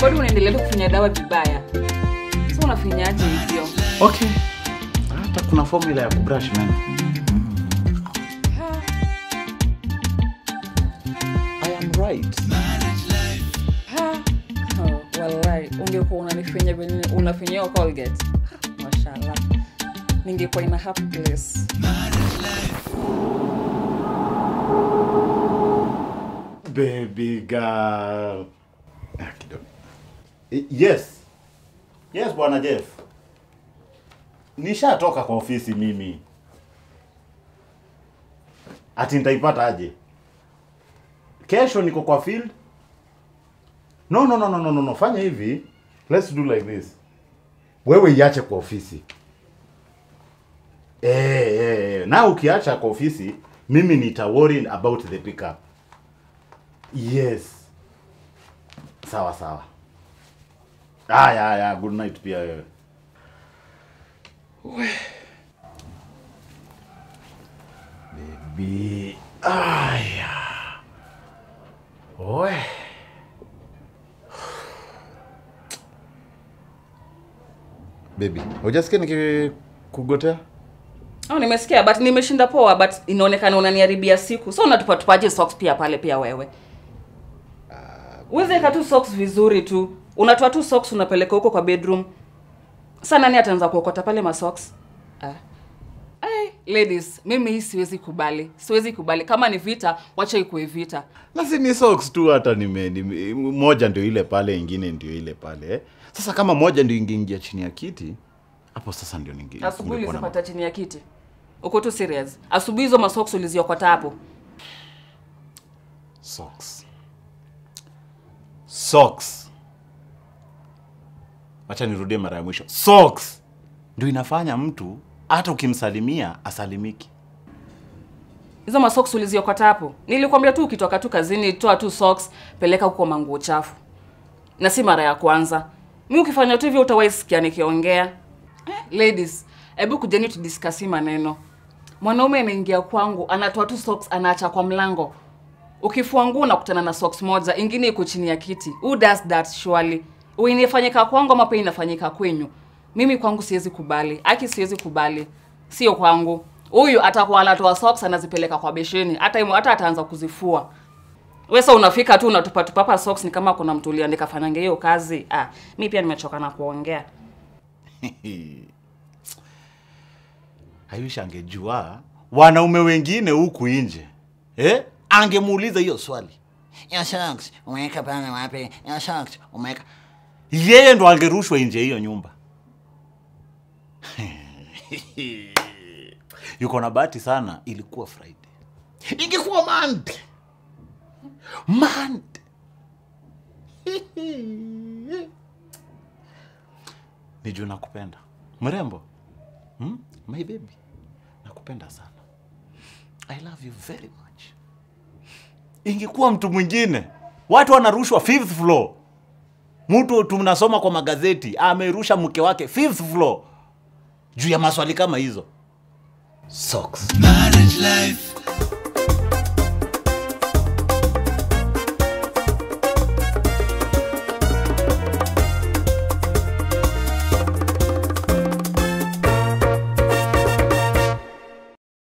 bado unaendelea tu kufinya dawa vibaya sa unafinyaje hivyo Okay. Hata kuna formula ya kubrush meno. I am right. Oh, wallahi ungekuwa unanifinya venye unafinyia colgate mashallah ningekuwa ina happy place Baby girl. Ah, kidogo. Eh, Yes. Yes, bwana Jeff. Nishatoka kwa ofisi mimi. Ati nitaipata aje? Kesho niko kwa field. No, no, no, no, no, no, no. Fanya hivi. Let's do like this. Wewe iache kwa ofisi. Eh, eh, eh. Na ukiacha kwa ofisi, mimi nita worry about the pickup. Yes. Sawa sawa. Aya, aya, good night pia wewe. We. Baby. Aya. We. Baby, hujasikia nikikugotea? oh, nimesikia but nimeshinda poa but inaonekana unaniharibia siku so unatupatupaje socks pia pale pia wewe uweze tu socks vizuri tu unatoa tu socks unapeleka huko kwa bedroom sa nani ataanza kuokota pale masocks ah. Ay, ladies mimi hii siwezi kubali siwezi kubali kama ni vita wacha ikuwe vita na si ni socks tu hata nime, nime moja ndio ile pale ingine ndio ile pale eh. sasa kama moja ndio ingeingia chini ya kiti hapo sasa ndio ninge asubuhi kungekuwa na- ulizipata chini ya kiti uko tu serious asubuhi hizo masocks uliziokota hapo socks socks wacha nirudie mara ya mwisho socks ndio inafanya mtu hata ukimsalimia asalimiki hizo masocks uliziokota hapo nilikwambia tu ukitoka tu kazini toa tu socks peleka huko manguo chafu na si mara ya kwanza mi ukifanya tu hivyo utawahi sikia nikiongea eh, ladies hebu kujeni tudiskasi maneno mwanaume anaingia kwangu anatoa tu socks anaacha kwa mlango ukifua nguo unakutana na socks moja ingine iko chini ya kiti who does that surely inafanyika kwangu ama pia inafanyika kwenyu mimi kwangu siwezi kubali aki siwezi kubali sio kwangu huyu atakuwa anatoa socks anazipeleka kwa besheni hata imo- hata ataanza kuzifua wesa unafika tu unatupatupapa socks ni kama kuna mtu uliandika fanyange hiyo kazi ah, mi pia nimechoka na kuongea aiwish angejua wanaume wengine huku nje eh? angemuuliza hiyo swali Your socks, umeweka pale wapi? Your socks, umeweka... yeye ndo angerushwa nje ya hiyo nyumba yuko na bahati sana ilikuwa friday ingekuwa monday monday ni juu nakupenda mrembo hmm? my baby nakupenda sana i love you very much ingekuwa mtu mwingine watu wanarushwa fifth floor mtu tunasoma kwa magazeti amerusha mke wake fifth floor juu ya maswali kama hizo socks Marriage life,